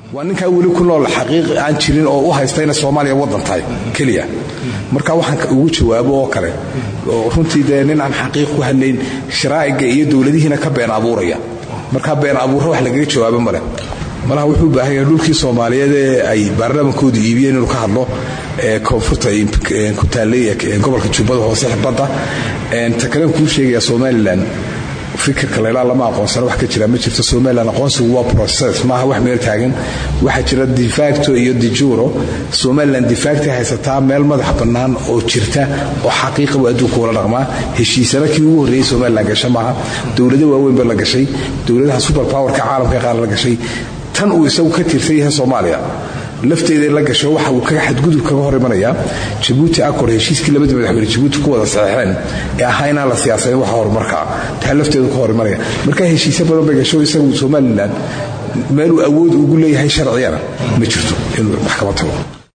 waa ninkaa weli ku nool xaqiiq aan jirin oo u haysta inay soomaaliya waddan tahay keliya marka waxaan ugu jawaabo oo kale oo runtii dee nin aan xaqiiq ku hadlayn sharaa'iga iyo dowladihiina ka been abuuraya marka been abuurra wax lagaga jawaabo male malaha wuxuu u baahan yahay dhulkii soomaaliyeed ee ay baarlamaankoodu iibiyeen inuu ka hadlo ee koonfurta ku taallay gobolka jubbada hoose badda ta kalen kuu sheegaya somalilan fikirka laylaa lama aqoonsana wax ka jira ma jirto somalilan aqoonsigu waa process maaha wax meel taagan waxaa jira defacto iyo dijuro somalilan defacta haysataa meel madax bannaan oo jirta oo xaqiiqa buu adduunka ula dhaqmaa heshiisana kii ugu horreeyey somalilan gasha maaha dowlado waaweyn ba la gashay dowladaha super powerka caalamka qaar la gashay tan uu isagu ka tirsan yahay soomaaliya lafteeda la gasho waxa uu kaga xadgudub kaga hor imanayaa jabuuti acor heshiiskii labadii madaxweyne jabuuti ku wada saxeexeen ee ahaa inaan la siyaasanin waxa horumarkaa taa lafteedu ka hor imanaya marka heshiisyo badan bay gasho isagu somalilan meeluu awood ugu leeyahay sharciyana ma jirto inuu maxkamad tago